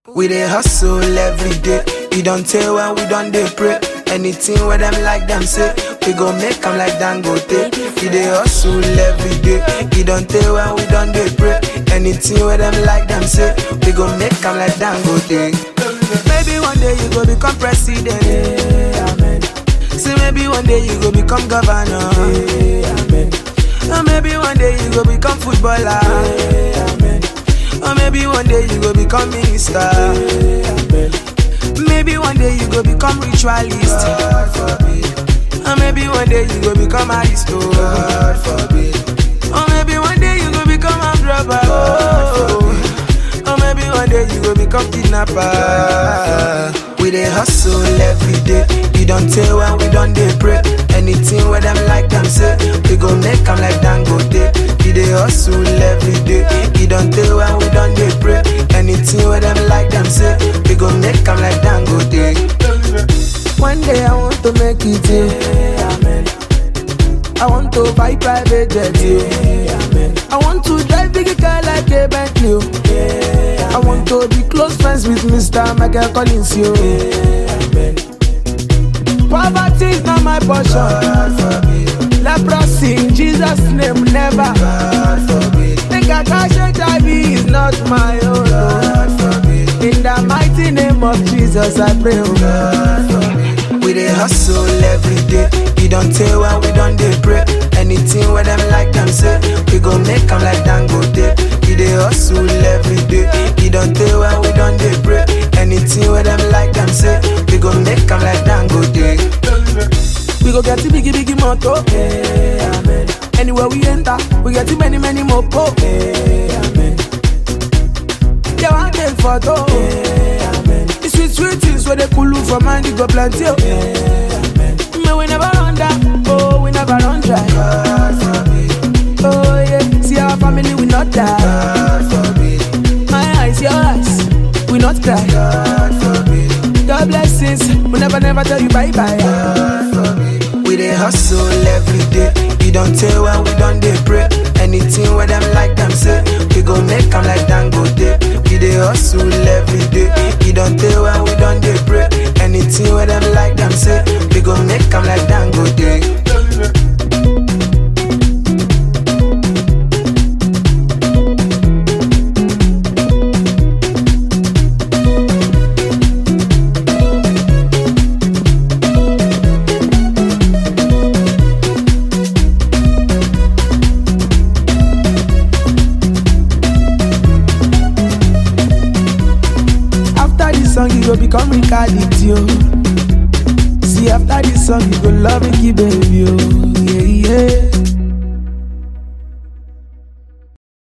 We dey hustle every day. We don't tell when we don't dey pray. Anything where them like them say, we go make them like Dangote. We dey hustle every day. We don't tell when we don't dey pray. Anything where them like them say, we go make them like Dangote. Maybe one day you go become president. Amen. See, maybe one day you go become governor. Amen. Or maybe one day you go become footballer. Amen. Or maybe one day you go become minister. Amen. Maybe one day you go become ritualist. God forbid. Or maybe one day you go become aristo. God forbid. Or maybe one day you go become a robber. Oh. Or maybe one day you go become kidnapper. We dey hustle every day. We don't tell when we don't dey pray. Anything where them like them say, we go make them like Dangote. We dey hustle every day. We don't tell when we don't dey pray. Anything where them like them say, we go make them like Dangote. One day I want to make it, yeah. Amen. I want to buy private jet, yeah. Amen. I want to drive big car like a Bentley, oh. yeah. I want to be close friends with Mr. Michael Collins, yo. Amen. Poverty is not my portion. God forbid. Leprosy in Jesus' name, never. God forbid. Think I cash HIV is not my own. God forbid. In the mighty name of Jesus, I pray. Oh. God forbid. We dey hustle every day. We don't tell when we don't dey pray. Anything where them like them say, we go make them like Dangote. We dey hustle every day. We don't tell when we don't dey pray. Anything where them like them say, we go make them like Dangote. We go get the biggie biggie moto. Hey, amen. Anywhere we enter, we get the many many mopo. Hey, amen. Yeah, one take photo. Hey, amen. The sweet sweet things where they pull you from mind, you go plenty. Oh. Hey, amen. Man, we never run down. Oh, we never run dry. God forbid. Oh yeah, see our family we not die. God forbid. My eyes, your eyes, we not cry. God forbid. God blessings, we never never tell you bye bye. God forbid. We dey hustle every day. We don't tell when we don't dey pray. Anything where them like them say, we go make them like Dangote. We dey hustle every day. We don't tell when we don't dey pray. Anything where them like them say, we go make them like Dangote. After this song, you go become reality, yo. See, after this song, you go love Ricky, baby, yo. Yeah, yeah.